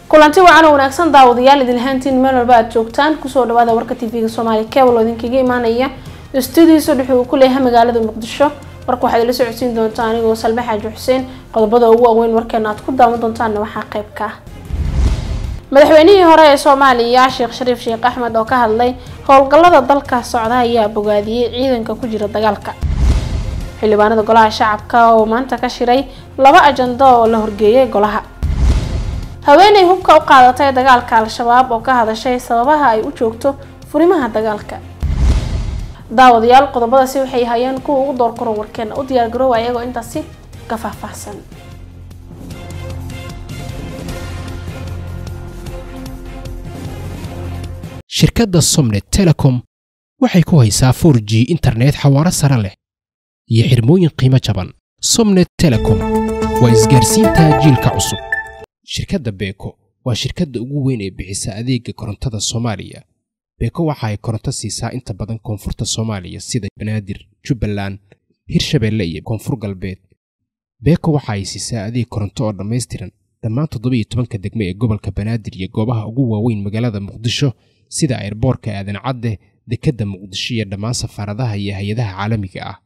kulanti wacan oo wanaagsan daawadayaal idinlahaantiin meel walba aad joogtaan kusoo dhawaada warka tv-ga soomaaliya kebal oo idinkaga imaanaya stuudihiisa dhex uu ku leeyahay magaalada muqdisho warka waxaad ila socodsiin doontaa anigoo salme xaaji xuseen qodobada ugu waaweyn warkeena aad ku daawan doontaanna waxaa qayb ka ah madaxweynihii hore ee soomaaliya sheekh shariif sheekh axmed oo ka hadlay howlgallada dalka socda ayaa bogaadiyey ciidanka ku jira dagaalka xildhibaanada golaha shacabka oo maanta ka shiray laba ajando oo la horgeeyay golaha haweeney hubka u qaadatay dagaalka al-shabaab oo ka hadashay sababaha ay u joogto furimaha dagaalka daawadayaal qodobadaasi waxay hayeen kuwa ugu door karo warkeena u diyaar garoowa ayagoo intaasi ka faahfaahsan shirkadda somnet telecom waxay ku haysaa 4 g internet xawaaro sare leh iyo xirmooyin qiimo jaban somnet telecom waa isgaarsiinta jiilka cusub shirkadda beeko waa shirkadda ugu weyn ee bixisa adeega korontada soomaaliya beeko waxa ay koronto siisaa inta badan koonfurta soomaaliya sida banaadir jubbaland hirshabeelle iyo koonfur galbeed beeko waxa ay siisaa adeeg koronto oo dhammaystiran dhammaan toddobiyo tobanka degme ee gobolka banaadir iyo goobaha ugu waaweyn magaalada muqdisho sida ayrboorka aadan cadde dekedda muqdisho iyo dhammaan safaaradaha iyo hay-adaha caalamiga ah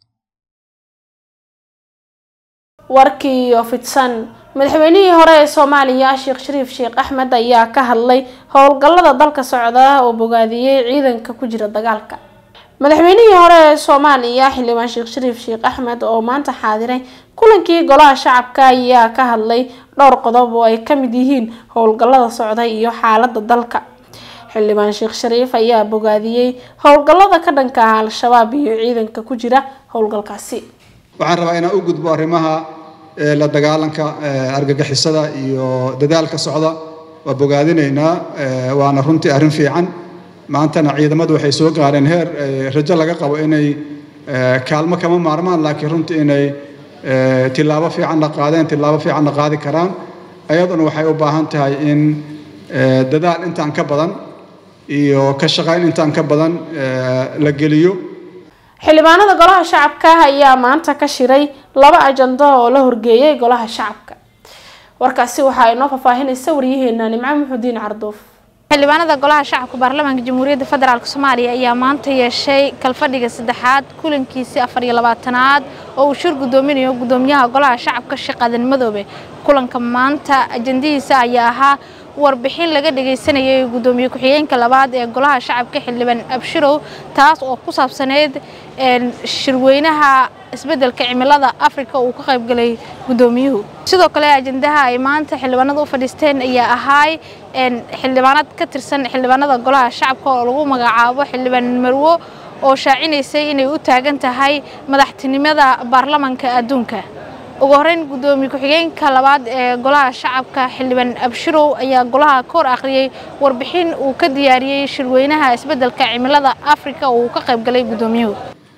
warkii oo fidsan madaxweynihii hore ee soomaaliya sheekh shariif sheekh axmed ayaa ka hadlay howlgallada dalka socda oo bogaadiyey ciidanka ku jira dagaalka madaxweynihii hore ee soomaaliya xildhibaan sheekh shariif sheekh axmed oo maanta xaadiray kulankii golaha shacabka ayaa ka hadlay dhowr qodob oo ay kamid yihiin howlgallada socda iyo xaalada dalka xildhibaan sheekh shariif ayaa bogaadiyey howlgallada ka dhanka ah al-shabaab iyo ciidanka ku jira howlgalkaasi waxaan rabaa inaan u gudbo arrimaha la dagaalanka argagixisada iyo dadaalka socda waa bogaadinaynaa waana runtii arrin fiican maantana ciidamadu waxay soo gaareen heer rajo laga qabo inay kaalmo kama maarmaan laakiin runtii inay tilaabo fiicanna qaadeen tilaabo fiicanna qaadi karaan ayaduna waxay u baahan tahay in dadaal intaan ka badan iyo ka shaqayn intaan ka badan la geliyo xildhibaanada golaha shacabka ayaa maanta ka shiray laba ajando oo la horgeeyay golaha shacabka warkaasi waxaa inoo faahfaahinaysa waryaheena nimco muxudiin carduuf xildhibaanada golaha shacabka baarlamaanka jamhuuriyadda federaalk soomaaliya ayaa maanta yeeshay kalfadhiga saddexaad kulankiisii afar iyo labaatanaad oo uu shir gudoominayo gudoomiyaha golaha shacabka sheekh aadan madoobe kulanka maanta ajandihiisa ayaa ahaa warbixin laga dhagaysanayay gudoomiye ku-xigeenka labaad ee golaha shacabka xildhibaan abshirow taas oo ku saabsaneyd shirweynaha isbeddelka cimilada afrika uu ka qaybgalay gudoomiyuhu sidoo kale ajandaha ay maanta xildhibaanada u fadhiisteen ayaa ahaay xildhibaanad ka tirsan xildhibaanada golaha shacabka oo lagu magacaabo xildhibaan marwo oo shaacinaysay inay u taagan tahay madaxtinimada baarlamanka adduunka ugu horeyn gudoomiye ku-xigeenka labaad ee golaha shacabka xildhibaan abshirow ayaa golaha ka hor akhriyey warbixin uu ka diyaariyey shirweynaha isbeddelka cimilada afrika oo uu ka qaybgalay gudoomiyuhu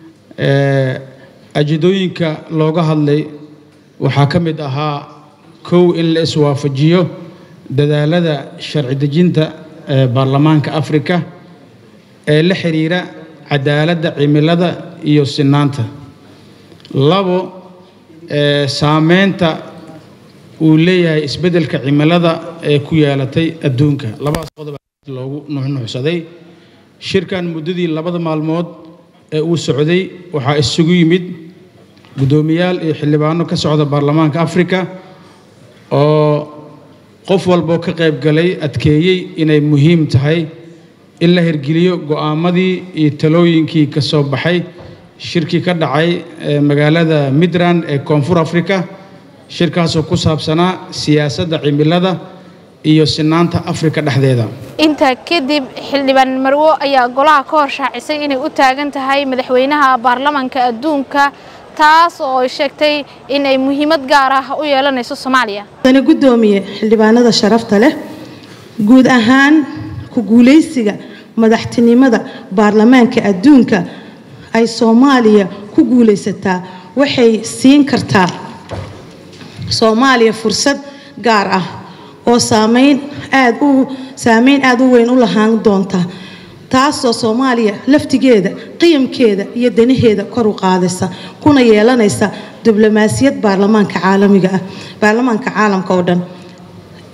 ajadooyinka looga hadlay waxaa ka mid ahaa kow in la iswaafajiyo dadaalada sharci dejinta ee baarlamaanka afrika ee la xiriira cadaaladda cimilada iyo sinaanta labo saameynta uu leeyahay isbeddelka cimilada ee ku yeelatay adduunka labadaas qodob loogu nuxnuxsaday shirkan muddadii labada maalmood ee uu socday waxaa isugu yimid guddoomiyaal iyo xildhibaano ka socda baarlamaanka afrika oo qof walboo ka qayb galay adkeeyey inay muhiim tahay in la hirgeliyo go'aamadii iyo talooyinkii ka soo baxay shirkii ka dhacay magaalada midrand ee koonfur afrika shirkaasoo ku saabsanaa siyaasadda cimilada iyo sinaanta afrika dhexdeeda intaa kadib xildhibaan marwo ayaa golaha ka hor shaacisay inay u taagan tahay madaxweynaha baarlamanka adduunka taas oo ay sheegtay in ay muhiimad gaar ah u yeelanayso soomaaliya dana guddoomiye xildhibaanada sharafta leh guud ahaan ku guulaysiga madaxtinimada baarlamaanka adduunka ay soomaaliya ku guulaysataa waxay siin kartaa soomaaliya fursad gaar ah oo saameyn aad u saameyn aada u weyn u lahaan doonta taasoo soomaaliya laftigeeda qiyamkeeda iyo danaheeda kor u qaadaysa kuna yeelanaysa diblomaasiyad baarlamaanka caalamiga ah baarlamaanka caalamka oo dhan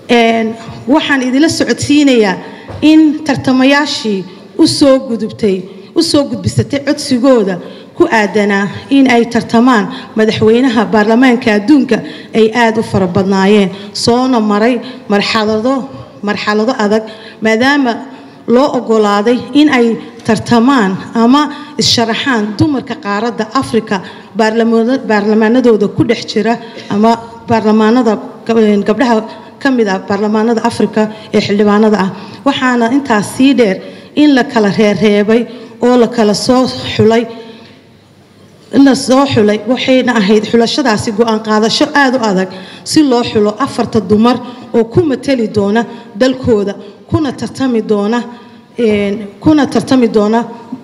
waxaan idila socodsiinayaa in tartamayaashii usoo gudubtay usoo gudbisatay codsigooda ku aadanaa in ay tartamaan madaxweynaha baarlamaanka adduunka ay aada u fara badnaayeen soona maray marxalado marxalado adag maadaama loo ogolaaday in ay tartamaan ama is-sharaxaan dumarka qaaradda afrika baarlamaanadooda ku dhex jira ama baarlamaanada gabdhaha ka mid ah baarlamaanada afrika ee xildhibaanada ah waxaana intaas sii dheer in la kala reerreebay oo la kala soo xulay la soo xulay waxayna ahayd xulashadaasi go-aan qaadasho aada u adag si loo xulo afarta dumar oo ku matali doona dalkooda kuna tartami doona kuna tartami doona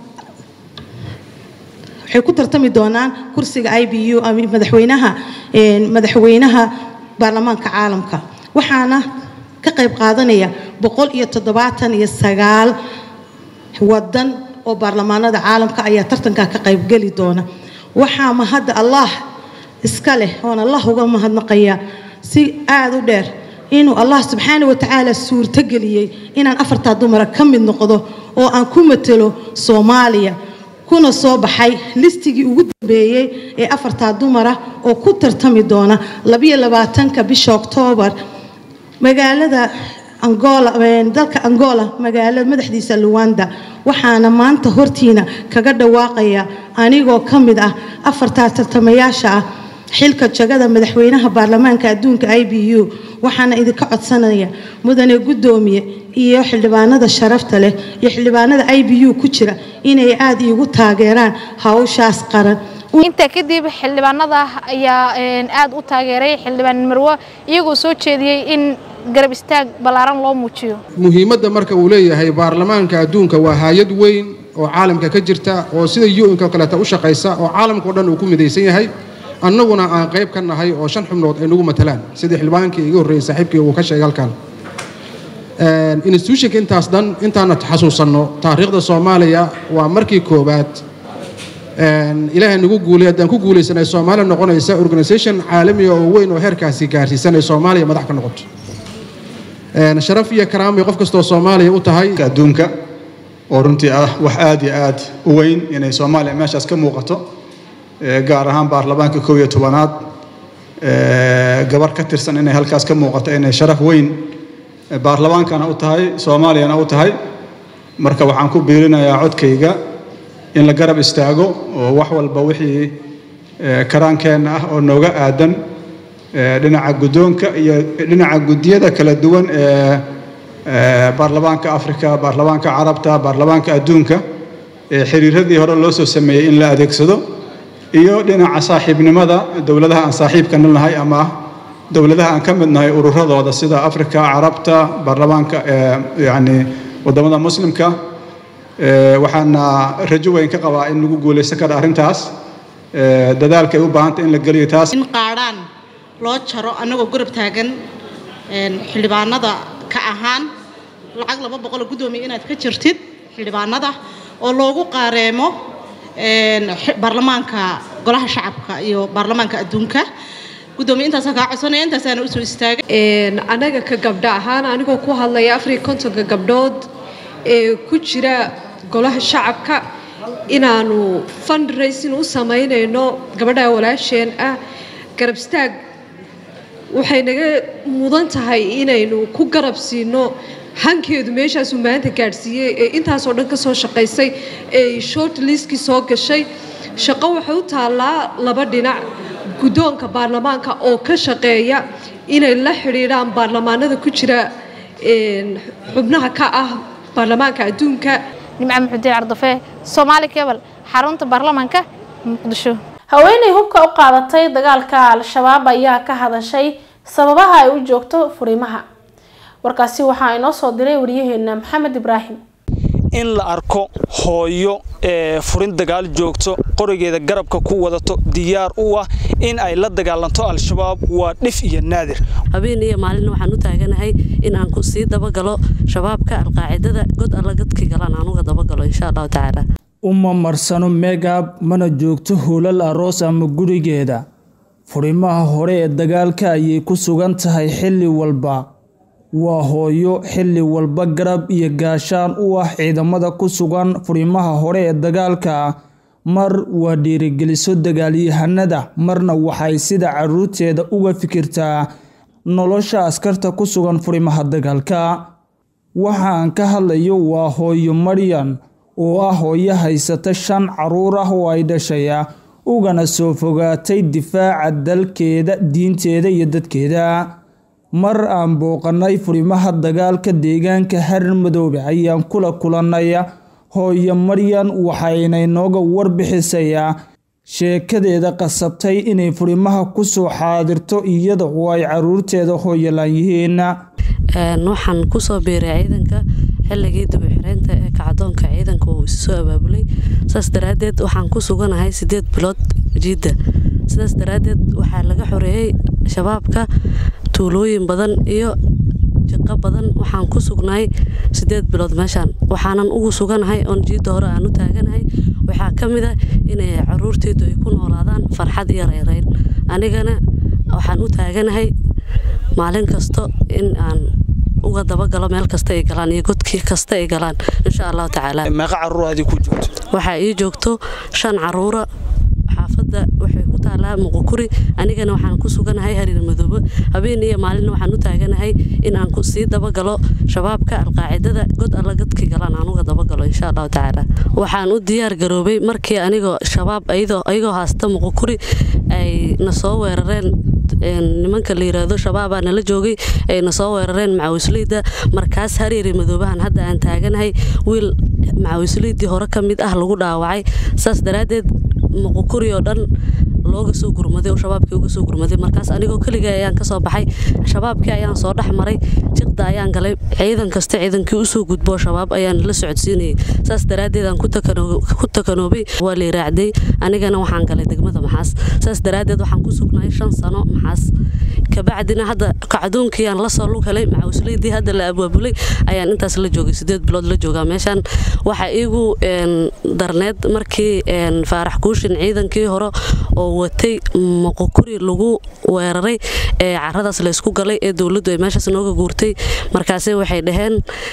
waxay ku tartami doonaan kursiga i b u madaxweynaha madaxweynaha baarlamaanka caalamka waxaana ka qayb qaadanaya boqol iyo toddobaatan iyo sagaal wadan oo baarlamaanada caalamka ayaa tartankaa ka qaybgeli doona waxaa mahadda allah iska leh oon allah uga mahadnaqaya si aada u dheer inuu allah subxaana watacaala suurtogeliyey inaan afartaa dumara ka mid noqdo oo aan ku matelo soomaaliya kuna soo baxay listigii ugu dambeeyey ee afartaa dumara oo ku tartami doona labayo labaatanka bisha oktoobar magaalada angola dalka angola magaalada madaxdiisa luwanda waxaana maanta hortiina kaga dhawaaqaya anigoo ka mid ah afartaa tartamayaasha ah xilka jagada madaxweynaha baarlamaanka adduunka i b u waxaana idinka codsanaya mudane guddoomiye iyo xildhibaanada sharafta leh iyo xildhibaanada i b u ku jira inay aada iigu taageeraan hawshaas qaran intaa kadib xildhibaanada ayaa aada u taageeray xildhibaan marwo iyagoo soo jeediyey in garab istaag ballaaran loo muujiyo muhiimadda marka uu leeyahay baarlamaanka adduunka waa hay-ad weyn oo caalamka ka jirta oo sida u-nka kaleeta u shaqaysa oo caalamkao dhan uu ku midaysan yahay annaguna aan qayb ka nahay oo shan xubnood ay nagu matalaan sidii xildhibaankii iga horreeyey saaxiibkii uu ka sheegay halkan institutionka intaas dhan intaana xasuusanno taariikhda soomaaliya waa markii koowaad ilaahay nagu guulay haddaan ku guulaysanay soomaaliya noqonaysa organisation caalamiga oo weyn oo heerkaasi gaarsiisan ay soomaaliya madax ka noqoto sharaf iyo karaamay qof kastoo soomaaliya u tahay adduunka oo runtii ah wax aad iyo aad u weyn inay soomaaliya meeshaas ka muuqato gaar ahaan baarlamaanka kow iyo tobanaad gabar ka tirsan inay halkaas ka muuqato inay sharaf weyn baarlamaankana u tahay soomaaliyana u tahay marka waxaan ku biirinayaa codkayga in la garab istaago oo wax walba wixii karaankeenna ah oo nooga aadan dhinaca guddoonka iyo dhinaca guddiyada kala duwan ee baarlamaanka afrika baarlamaanka carabta baarlamaanka adduunka ee xiriiradii hore loo soo sameeyey in la adeegsado iyo dhinaca saaxiibnimada dowladaha aan saaxiibka nahay ama dowladaha aan ka mid nahay ururadooda sida afrika carabta baarlamaanka yani wadamada muslimka waxaana rajo weyn ka qabaa in lagu guulaysan karo arrintaas dadaalkay u baahantay in la geliyo taas in qaadhaan loo jaro annagoo gorab taagan xildhibaanada ka ahaan lacag laba boqoloo guddoomiya inaad ka jirtid xildhibaanada oo loogu qaareemo baarlamaanka golaha shacabka iyo baarlamaanka adduunka gudoomiye intaasaan kaa codsanaya intaasaana usoo istaagay anaga ka gabdho ahaan anigoo ku hadlaya afariyo kontonka gabdhood ee ku jira golaha shacabka inaanu fundraising u samaynayno gabadha walaasheen ah garab istaag waxay naga mudan tahay inaynu ku garab siino hankeedu meeshaasuu maanta gaadhsiiyey ee intaasoo dhan ka soo shaqaysay ee short liskii soo gashay shaqo waxay u taallaa laba dhinac guddoonka baarlamaanka oo ka shaqeeya inay la xidhiidhaan baarlamaanada ku jira xubnaha ka ah baarlamaanka adduunka nimca maxudiin cardafe soomaali kebal xarunta baarlamaanka muqdisho haweeney hubka u qaadatay dagaalka al-shabaab ayaa ka hadashay sababaha ay u joogto furimaha warkaasi waxaa inoo soo diray wariyaheena maxamed ibraahim in la arko hooyo ee furin dagaal joogto qorigeeda garabka ku wadato diyaar u ah in ay la dagaalanto al-shabaab waa dhif iyo naadir habeen iyo maalin waxaan u taaganahay in aan sii dabagalo shabaabka alqaacidada god alla godkii galaan aan uga dabagalo insha allahu tacaala uma marsano megab mana joogto hoolal aroos ama gurigeeda furimaha hore ee dagaalka ayay ku sugan tahay xilli walba waa hooyo xilli walba garab iyo gaashaan u ah ciidamada ku sugan furimaha hore ee dagaalka mar waa dhiirigeliso dagaalyahanada marna waxay sida caruurteeda uga fikirtaa nolosha askarta ku sugan furimaha dagaalka waxa aan ka hadlayo waa hooyo maryan oo ah hooyo haysata shan caruur ah oo ay dhashay ugana soo fogaatay difaaca dalkeeda diinteeda iyo dadkeeda mar aan booqanay furimaha dagaalka deegaanka harar madoobe ayaan kula kulannay hooyo maryan waxayna inooga warbixisayaa sheekadeeda qasabtay inay furimaha kusoo xaadirto iyada oo ay caruurteeda hooyolaan yihiin waxaan kusoo biiray ciidanka xilligii dibixiraynta ee kacdoonka ciidanka uu isu soo abaabulay saas daraadeed waxaan ku suganahay sideed bilood jiidda sidaas daraadeed waxaa laga xoreeyey shabaabka tuulooyin badan iyo jiqo badan waxaan ku sugnahay sideed bilood meeshaan waxaanan ugu suganahay oon jiidda hore aan u taaganahay waxaa ka mid a inay caruurteydu ay ku noolaadaan farxad iyo rayrayn anigana waxaan u taaganahay maalin kasto in aan uga dabagalo meel kasta ay galaan iyo godkii kasta ay galaan insha allahu tacaala meeqa caruur adii ku joogto waxaa ii joogto shan caruura xaafadda waxay ku taalaa muqukuri anigana waxaan ku suganahay hariir madoobe habeen iyo maalina waxaan u taaganahay in aan sii dabagalo shabaabka alqaacidada god alla godkii galaan aan uga dabagalo insha allahu tacaala waxaan u diyaar garoobay markii anigoo shabaab ayagoo haasta muqukuri ay na soo weerareen nimanka la yiraahdo shabaabaa nala joogay ay na soo weerareen macawisleyda markaas hareeri madoobahan hadda aan taaganahay wiil macawisleydii hore ka mid ah lagu dhaawacay saas daraaddeed muqukuri oo dhan looga soo gurmaday oo shabaabkii uga soo gurmaday markaas anigoo keligay ayaan kasoo baxay shabaabkii ayaan soo dhex maray jiqda ayaan galay ciidan kasta ciidankii usoo gudboo shabaab ayaan la socodsiinayay saas daraaddeed aan ku takanoobay waa lay raacday anigana waxaan galay degmada maxaas saas daraaddeed waxaan ku sugnahay shan sano maxaas kabacdina hadda kacdoonkii aan lasoo lug helay macawisleydii hadda la abaabulay ayaan intaas la joogay sideed bilood la joogaa meeshaan waxaa iigu darneed markii faarax kuushin ciidankii hore oo watay muqukuri lagu weeraray ee caradaas laysku galay ee dowladdu ay meeshaas nooga guurtay markaase waxay dhaheen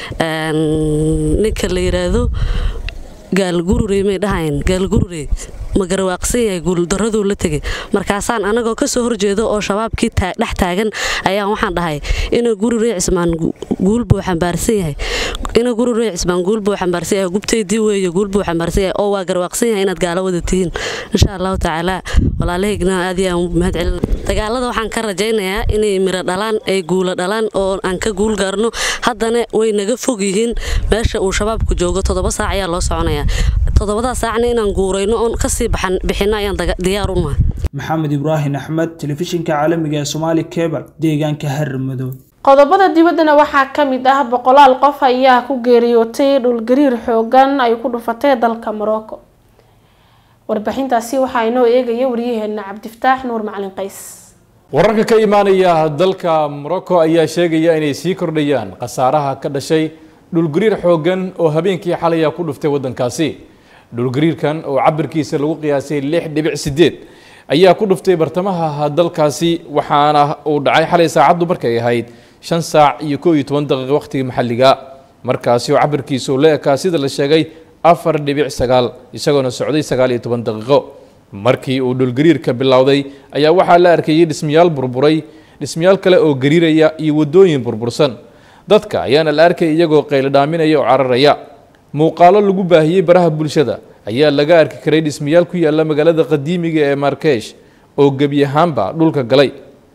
ninka la yiraahdo gaalgururey may dhahayn gaalgururey ma garwaaqsan yahay guuldaraduu la tegay markaasaan anagoo kasoo horjeedo oo shabaabkii dhex taagan ayaan waxaan dhahay ina gururey cismaan guul buu xambaarsan yahay ina gururey cismaan guul buu xambaarsan yahay gubtaydii weeye guul buu xambaarsan yahay oo waa garwaaqsan yahay inaad gaalo wada tihiin insha allahu tacaala walaalahayna aad iyo aan mahad celina dagaalada waxaan ka rajaynayaa inay miro dhalaan ay guulo dhalaan oo aan ka guul gaarno haddana way naga fog yihiin meesha uu shabaabku joogo toddoba saac ayaa loo soconayaa toddobadaa saacna inaan guurayno oon kasii bixinno ayaan diyaar u nahay maxamed ibraahim axmed telefishinka caalamiga ee soomaali kebal deegaanka harar madow qodobada dibaddana waxaa ka mid ah boqolaal qof ayaa ku geeriyootay dhulgariir xoogan ay ku dhufatay dalka morocco warbixintaasi waxaa inoo eegaya waryaheena cabdifataax nuur macalin qays wararka ka imaanaya dalka morocco ayaa sheegaya inay sii kordhayaan khasaaraha ka dhashay dhulgariir xoogan oo habeenkii xalaya ku dhuftay waddankaasi dhulgariirkan oo cabirkiisa lagu qiyaasay lix dhibic sideed ayaa ku dhuftay bartamaha dalkaasi waxaana uu dhacay xalay saacaddu markay ahayd shan saac iyo koo iyo toban daqiiqo wakhtiga maxalliga markaasi oo cabirkiisu la ekaa sida la sheegay afar dhibic sagaal isagoona socday sagaal iyo toban daqiiqo markii uu dhulgariirka bilowday ayaa waxaa la arkayay dhismayaal burburay dhismayaal kale oo gariiraya iyo waddooyin burbursan dadka ayaana la arkay iyagoo qaylodhaaminaya oo cararaya muuqaalo lagu baahiyey baraha bulshada ayaa laga arki karay dhismayaal ku yaalla magaalada qadiimiga ee markesh oo gebi ahaanba dhulka galay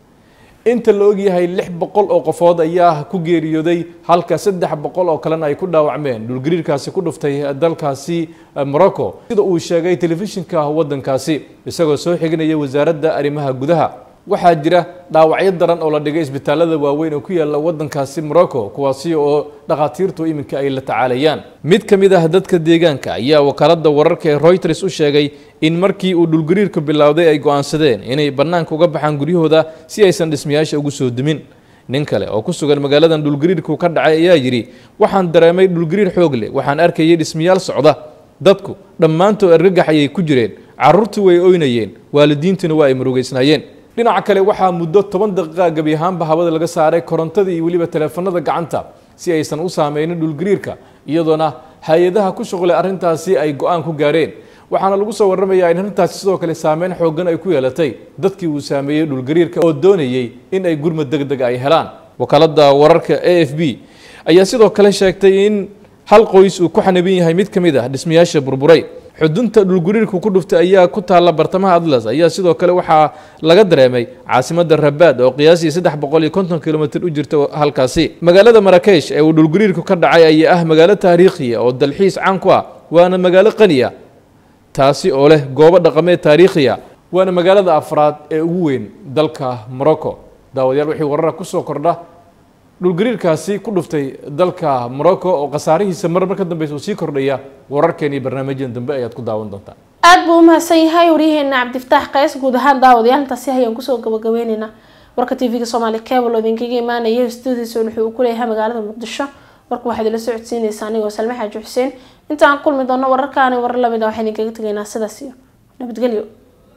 inta la ogyahay lix boqol oo qofood ayaa ku geeriyooday halka saddex boqol oo kalena ay ku dhaawacmeen dhulgariirkaasi ku dhuftay dalkaasi morocco sida uu sheegay telefishinka waddankaasi isagoo soo xiginaya wasaaradda arrimaha gudaha waxaa jira dhaawacyo daran oo la dhigay isbitaalada waaweyn oo ku yaalla waddankaasi morocco kuwaasi oo dhakhaatiirtu iminka ay la tacaalayaan mid ka mid ah dadka deegaanka ayaa wakaaladda wararka ee reuters u sheegay in markii uu dhulgariirku bilowday ay go'aansadeen inay bannaanka uga baxaan guryahooda si aysan dhismayaasha ugu soo dumin nin kale oo ku sugan magaaladan dhulgariirku ka dhacay ayaa yidhi waxaan dareemay dhulgariir xoog leh waxaan arkayay dhismayaal socda dadku dhammaantood argagax ayay ku jireen carruurtu way oynayeen waalidiintuna waa ay murugaysnaayeen dhinaca kale waxaa muddo toban daqiiqa gebi ahaanba hawada laga saaray korontadii iyo weliba taleefanada gacanta si aysan u saameynin dhulgariirka iyadoona hay-adaha ku shuqlay arrintaasi ay go-aan ku gaareen waxaana lagu soo warramayaa in arrintaasi sidoo kale saameyn xoogan ay ku yeelatay dadkii uu saameeyey dhulgariirka oo doonayey in ay gurmad deg deg ay helaan wakaaladda wararka a f b ayaa sidoo kale sheegtay in hal qoys uu ku xanibin yahay mid ka mid ah dhismayaasha burburay xudunta dhulgariirku ku dhuftay ayaa ku taalla bartamaha atlas ayaa sidoo kale waxaa laga dareemay caasimadda rabaad oo qiyaasii saddex boqol iyo konton kilomitr u jirta halkaasi magaalada marakesh ee uu dhulgariirku ka dhacay ayaa ah magaalo taariikhiya oo dalxiis caan ku ah waana magaalo qaniya taasi oo leh goobo dhaqameed taariikhiya waana magaalada afraad ee ugu weyn dalka morocco daawadayaal wixii warara kusoo kordha dhulgariirkaasi ku dhuftay dalka morocco oo khasaarihiisa mar mar ka dambeysa uu sii kordhaya wararkeen iyo barnaamijyan dambe ayaad ku daawan doontaan aada buu umahadsan yahay waryaheena cabdifataax qays guud ahaan daawadayaal intaasi ayaan kusoo gabagabeyneynaa warka t v-ga soomaali cable oo idinkaga imaanaya stuudiisa wuxuu uu ku leeyahay magaalada muqdisho warka waxaad ila socodsiinaysaa anigoo salme xaaji xuseen inta aan kulmi doono wararkaani warar lamid a waxaan idinkaga tegaynaa sidaas iyo nabadgelyo